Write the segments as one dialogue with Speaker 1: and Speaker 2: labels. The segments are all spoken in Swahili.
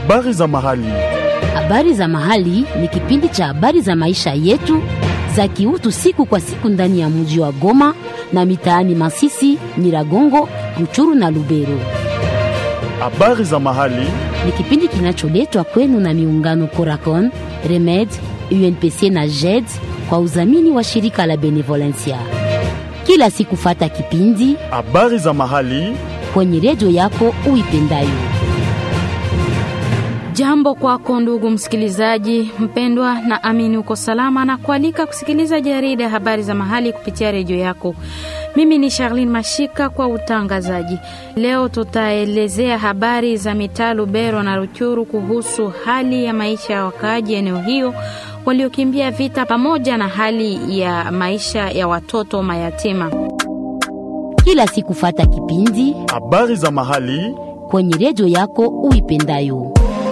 Speaker 1: Habari za mahali.
Speaker 2: Habari za mahali ni kipindi cha habari za maisha yetu za kiutu siku kwa siku ndani ya mji wa Goma na mitaani Masisi, Nyiragongo, Ruchuru na Lubero.
Speaker 1: Habari za mahali.
Speaker 2: Ni kipindi kinacholetwa kwenu na miungano Coracon, Remed, UNPC na JED kwa udhamini wa shirika la Benevolencia. Kila siku fata kipindi
Speaker 1: Habari za mahali.
Speaker 2: kwenye redio yako uipendayo.
Speaker 3: Jambo kwako ndugu msikilizaji mpendwa, na amini uko salama na kualika kusikiliza jarida ya habari za mahali kupitia redio yako. Mimi ni Charlene Mashika kwa utangazaji. Leo tutaelezea habari za mitaa Lubero na Ruchuru kuhusu hali ya maisha ya wakaaji eneo hiyo waliokimbia vita pamoja na hali ya maisha ya watoto mayatima.
Speaker 2: Kila siku fata kipindi
Speaker 1: Habari za mahali.
Speaker 2: kwenye redio yako uipendayo.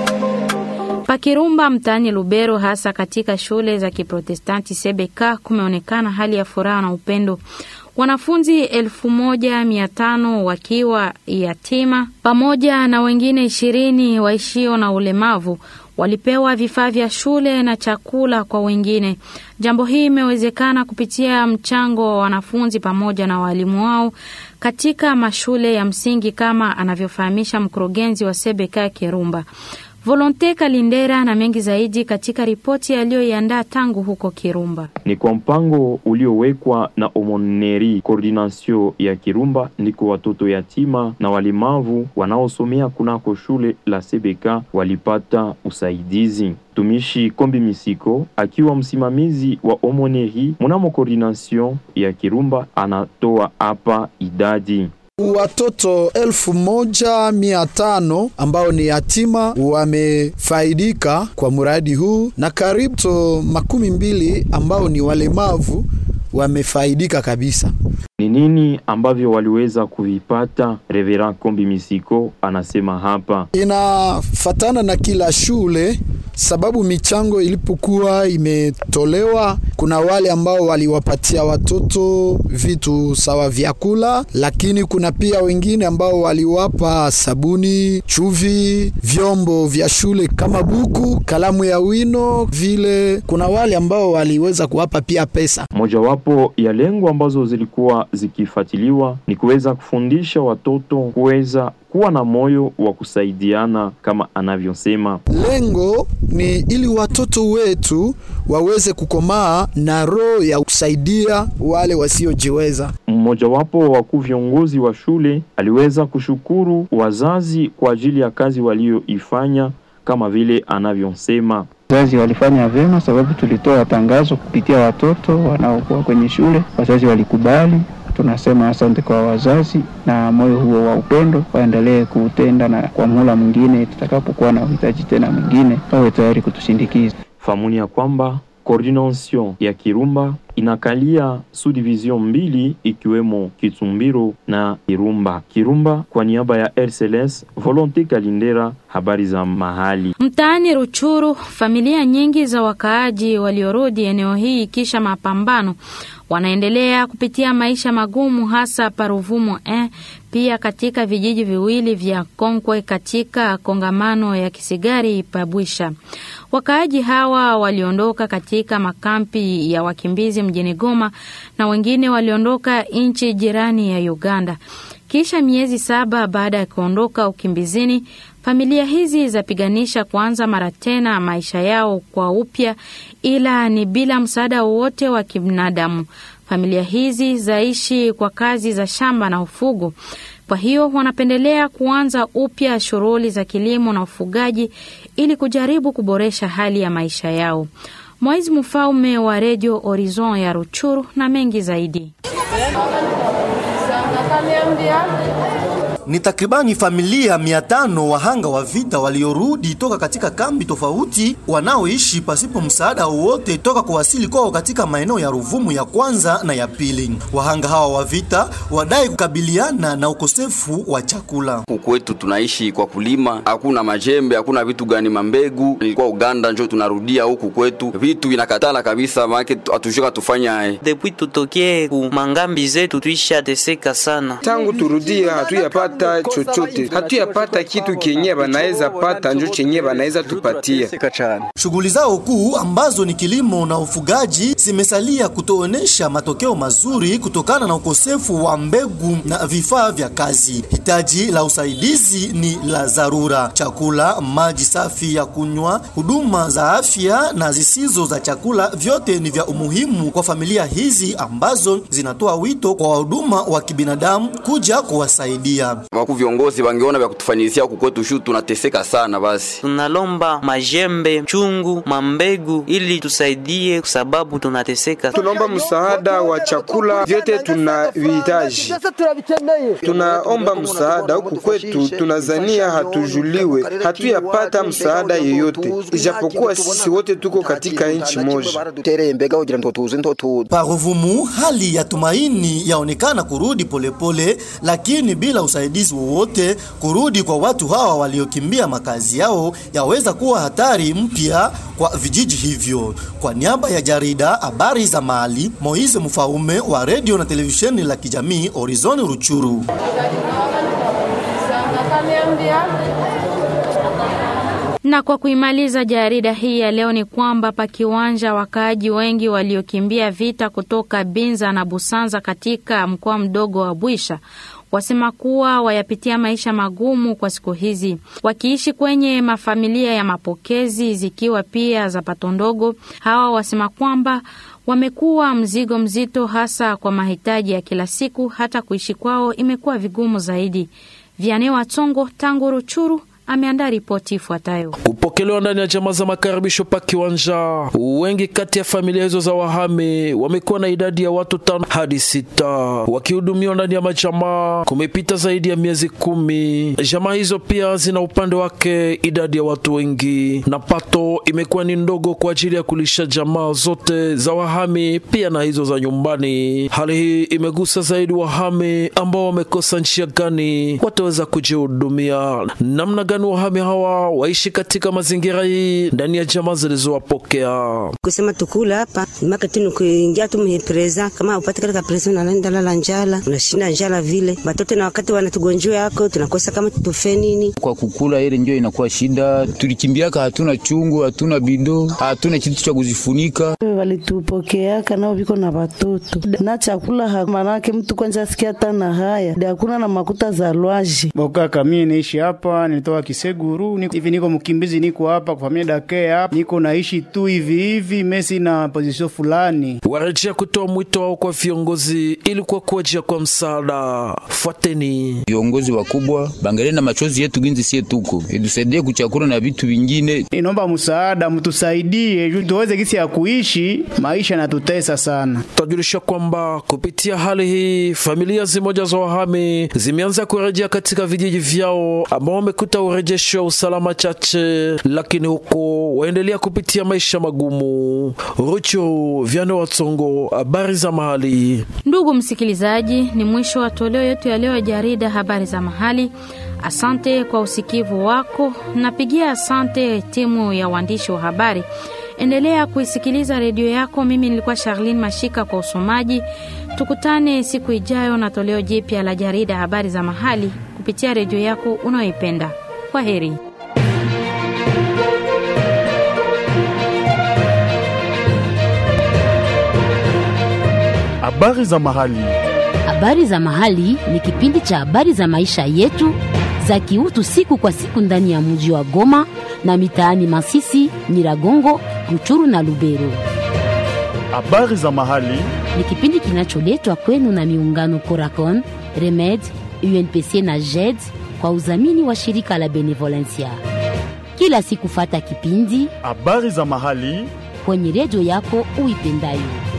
Speaker 3: Pakirumba mtaani Lubero, hasa katika shule za Kiprotestanti Sebeka, kumeonekana hali ya furaha na upendo. Wanafunzi elfu moja mia tano wakiwa yatima pamoja na wengine ishirini waishio na ulemavu walipewa vifaa vya shule na chakula kwa wengine. Jambo hii imewezekana kupitia mchango wa wanafunzi pamoja na walimu wao katika mashule ya msingi kama anavyofahamisha mkurugenzi wa Sebeka Kirumba. Volonte Kalindera na mengi zaidi katika ripoti aliyoiandaa tangu huko Kirumba.
Speaker 4: ni kwa mpango uliowekwa na Omoneri Coordination ya Kirumba, ndiko watoto yatima na walemavu wanaosomea kunako shule la Sebeka walipata usaidizi. Mtumishi Kombi Misiko akiwa msimamizi wa Omoneri mnamo Coordination ya Kirumba anatoa hapa idadi
Speaker 5: Watoto elfu moja mia tano ambao ni yatima wamefaidika kwa mradi huu na karibu to makumi mbili ambao ni walemavu wamefaidika kabisa.
Speaker 4: ni nini ambavyo waliweza kuvipata. Reverend Kombi Misiko anasema hapa
Speaker 5: Inafatana na kila shule, sababu michango ilipokuwa imetolewa, kuna wale ambao waliwapatia watoto vitu sawa vyakula, lakini kuna pia wengine ambao waliwapa sabuni, chuvi, vyombo vya shule kama buku, kalamu ya wino vile. Kuna wale ambao waliweza kuwapa pia pesa.
Speaker 4: Mojawapo ya lengo ambazo zilikuwa zikifuatiliwa ni kuweza kufundisha watoto kuweza kuwa na moyo wa kusaidiana kama anavyosema.
Speaker 5: Lengo ni ili watoto wetu waweze kukomaa na roho ya kusaidia wale wasiojiweza.
Speaker 4: Mmojawapo wa wakuu viongozi wa shule aliweza kushukuru wazazi kwa ajili ya kazi walioifanya kama vile anavyosema.
Speaker 6: Wazazi walifanya vyema, sababu tulitoa tangazo kupitia watoto wanaokuwa kwenye shule. Wazazi walikubali. Tunasema asante kwa wazazi, na moyo huo wa upendo waendelee kuutenda, na kwa muhula mwingine tutakapokuwa na uhitaji tena mwingine wawe tayari kutushindikiza.
Speaker 4: Famuni ya kwamba coordination ya Kirumba inakalia subdivision mbili ikiwemo Kitumbiro na Kirumba. Kirumba kwa niaba ya RCLS Volonte Kalindera, habari za mahali.
Speaker 3: Mtaani Ruchuru, familia nyingi za wakaaji waliorudi eneo hii kisha mapambano wanaendelea kupitia maisha magumu, hasa Paruvumo eh, pia katika vijiji viwili vya Konkwe katika kongamano ya Kisigari Pabwisha. Wakaaji hawa waliondoka katika makampi ya wakimbizi mjini Goma na wengine waliondoka nchi jirani ya Uganda. Kisha miezi saba baada ya kuondoka ukimbizini, familia hizi zapiganisha kuanza mara tena maisha yao kwa upya, ila ni bila msaada wowote wa kibinadamu. Familia hizi zaishi kwa kazi za shamba na ufugo, kwa hiyo wanapendelea kuanza upya shughuli za kilimo na ufugaji ili kujaribu kuboresha hali ya maisha yao. Mwaizi Mfaume wa Redio Horizon ya Ruchuru na mengi zaidi.
Speaker 7: Ni takribani familia mia tano wahanga wa vita waliorudi toka katika kambi tofauti wanaoishi pasipo msaada wowote toka kuwasili kwao katika maeneo ya Ruvumu ya kwanza na ya pili. Wahanga hawa wa vita wadai kukabiliana na ukosefu wa chakula.
Speaker 8: Huku kwetu tunaishi kwa kulima, hakuna majembe, hakuna vitu gani mambegu. Nilikuwa Uganda, njo tunarudia huku kwetu, vitu vinakatala kabisa, maana hatushika tufanya
Speaker 9: Depuis tutokee ku mangambi zetu tuisha teseka sana.
Speaker 10: Tangu turudie hatuyapata
Speaker 9: hatuyapata chochote, hatuyapata kitu kenye banaweza pata, njo chenye banaweza tupatia.
Speaker 7: Shughuli zao kuu ambazo ni kilimo na ufugaji zimesalia kutoonyesha matokeo mazuri kutokana na ukosefu wa mbegu na vifaa vya kazi. Hitaji la usaidizi ni la dharura: chakula, maji safi ya kunywa, huduma za afya na zisizo za chakula, vyote ni vya umuhimu kwa familia hizi ambazo zinatoa wito kwa wahuduma wa kibinadamu kuja kuwasaidia.
Speaker 8: Waku viongozi wangeona vya kutufanyizia huku kwetu shu tunateseka sana. Basi
Speaker 10: tunalomba majembe, chungu, mambegu ili tusaidie, kwa sababu tunateseka.
Speaker 9: Tunaomba msaada wa chakula, vyote tunavihitaji. Tunaomba msaada huku kwetu, tunazania hatujuliwe, hatuyapata msaada yeyote, ijapokuwa sisi wote tuko katika nchi moja.
Speaker 7: Paruvumu, hali ya tumaini yaonekana kurudi polepole pole, lakini bila usaidizi wowote, kurudi kwa watu hawa waliokimbia makazi yao yaweza kuwa hatari mpya kwa vijiji hivyo. Kwa niaba ya jarida habari za mahali, Moise Mfaume wa redio na televisheni la kijamii Horizon Ruchuru.
Speaker 3: Na kwa kuimaliza jarida hii ya leo ni kwamba pa kiwanja wakaaji wengi waliokimbia vita kutoka Binza na Busanza katika mkoa mdogo wa Bwisha wasema kuwa wayapitia maisha magumu kwa siku hizi, wakiishi kwenye mafamilia ya mapokezi zikiwa pia za pato ndogo. Hawa wasema kwamba wamekuwa mzigo mzito, hasa kwa mahitaji ya kila siku. Hata kuishi kwao imekuwa vigumu zaidi. Vianney Watsongo tangu Ruchuru ameandaa ripoti ifuatayo.
Speaker 11: Kupokelewa ndani ya jamaa za makaribisho pa kiwanja, wengi kati ya familia hizo za wahame wamekuwa na idadi ya watu tano hadi sita wakihudumiwa ndani ya majamaa. Kumepita zaidi ya miezi kumi. Jamaa hizo pia zina upande wake idadi ya watu wengi, na pato imekuwa ni ndogo kwa ajili ya kulisha jamaa zote za wahame pia na hizo za nyumbani. Hali hii imegusa zaidi wahame ambao wamekosa njia gani wataweza kujihudumia, namna gani wahame hawa waishi katika mazingira hii ndani ya jamaa zilizowapokea.
Speaker 12: Kusema tukula hapa maka tunu kuingia tu mpreza kama upate katika presa na nenda lala njala, unashinda njala vile batoto, na wakati wanatugonjwa yako tunakosa kama tutofe nini
Speaker 13: kwa kukula, ile ndio inakuwa shida. Tulikimbiaka, hatuna chungu, hatuna bido, hatuna kitu cha kuzifunika.
Speaker 14: Walitupokeaka nao viko na watoto na chakula, manake mtu kwanza asikia hata na haya hakuna na makuta za lwaji
Speaker 15: bokaka. Mimi naishi hapa, nilitoka Kiseguru hivi, niko mkimbizi, niko hapa kwa familia dake hapa, niko naishi tu hivi hivi, mesi na position fulani.
Speaker 11: Warejea kutoa mwito wao kwa viongozi ili kwa kuwajia kwa msaada. Fuateni
Speaker 13: viongozi wakubwa, bangalie na machozi yetu ginzi sie tuko itusaidie kuchakula na vitu vingine.
Speaker 15: Inomba msaada, mtusaidie juu tuweze kisi ya kuishi, maisha natutesa sana.
Speaker 11: Tutajulisha kwamba kupitia hali hii familia zimoja za wahame zimeanza kurejea katika vijiji vyao ambao wamekuta urejesho wa usalama chache, lakini huko waendelea kupitia maisha magumu. Rucho Vyane Watsongo, habari za mahali.
Speaker 3: Ndugu msikilizaji, ni mwisho wa toleo yetu ya leo ya jarida habari za mahali. Asante kwa usikivu wako. Napigia asante timu ya waandishi wa habari. Endelea kuisikiliza redio yako. Mimi nilikuwa Charlene Mashika kwa usomaji. Tukutane siku ijayo na toleo jipya la jarida habari za mahali kupitia redio yako unayoipenda. Kwa heri.
Speaker 1: Habari za mahali.
Speaker 2: Habari za mahali ni kipindi cha habari za maisha yetu za kiutu siku kwa siku ndani ya mji wa Goma na mitaani Masisi, Nyiragongo, Ruchuru na Lubero.
Speaker 1: Habari za mahali
Speaker 2: ni kipindi kinacholetwa kwenu na miungano Coracon, Remed, UNPC na JED kwa udhamini wa shirika la Benevolencia. Kila siku fata kipindi
Speaker 1: habari za mahali
Speaker 2: kwenye redio yako uipendayo.